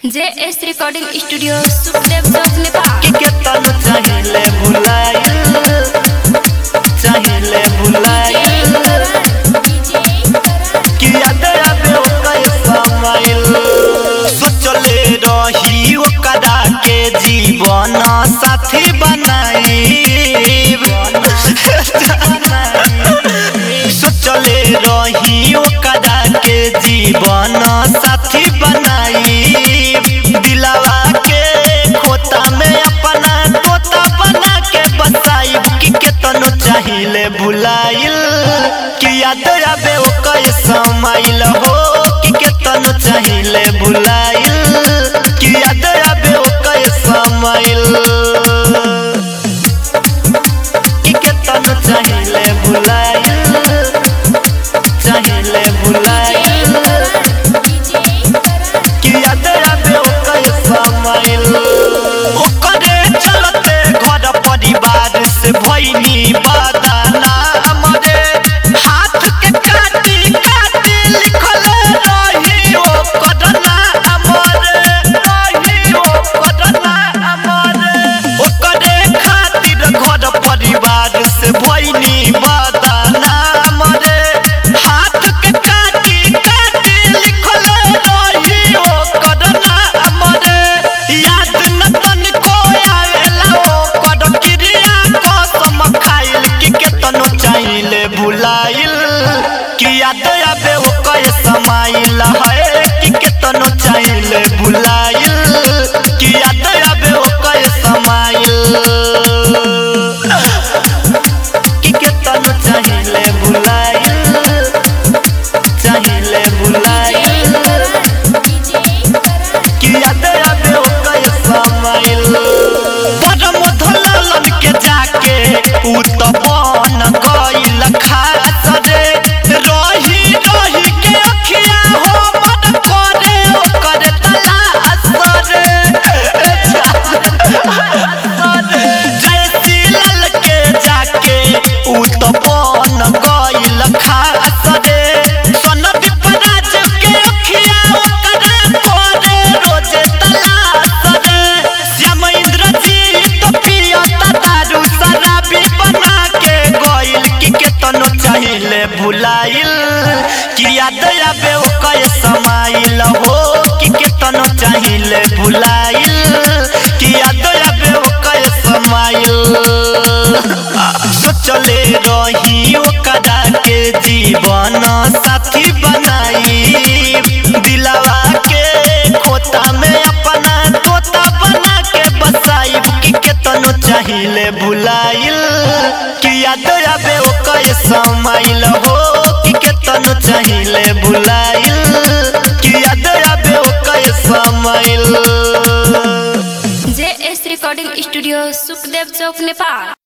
जे S recording studio Sukhdev Chowk Nepal कि केतन चाहिले भुलाइल चाहिले भुलाइल कि याद आवे ओकर समाइल सोचले रही ओकरा के जीवन साथी बनाइब सोचले रही ओकरा के जीवन साथी बनाइब दिलावा के खोता में अपना तोता बना के बसाइब कि केतनो चाहिले भुलाइल कि याद आवे ओकर समाइल हो कि केतनो चाहिले भुलाइल कि याद आवे ओकर समाइल कि केतनो चाहिले भुलाइल चाहिले भुलाइल कि याद आवे ओकर समाइल ओकरे चलते घर परिवार से भइनी बदाना हमरे हाथ के काटी काटी लिखल रही ओकर नाम रे रही ओकर नाम रे ओकरे खातिर घर परिवार से भइनी बदाना हमरे हाथ के काटी काटी लिखल रही ओकर नाम रे याद न तनिको आवेला ओकर क्रिया कसम खाइल कि केतनो चाहिले भुलाइल कि याद आवे ओकर समाइल है कि केतनो चाहिले भुलाइल कि याद आवे ओकर समाइल कि केतनो चाहिले भुलाइल चाहिले भुलाइल कि याद आवे ओकर समाइल बड़ मधुलन के जाके उ त बन गइल खास रे रही रही के अखिया हो मन करे ओकर तलाश रे जयसी लाल के जाके उ त बन गइल खास रे सनद पराज के अखिया ओकर करे रोजे तलाश रे श्याम इंद्रजीत पियता दारू शराबी बना के गइल कि केतनो चाहिले भुलाइल कि याद आवे ओकर समाइल हो कि केतनो चाहिले भुलाइल कि याद आवे ओकर समाइल सोचले रही ओकरा के जीवन साथी बनाई दिलावा के खोता में अपना तोता बना के बसाइब कि केतनो चाहिले भुलाइल कि याद आवे ओकर समाइल हो कि केतनो चाहिले भुलाइल कि याद आवे ओकर smile J S recording studio Sukhdev Chowk Nepal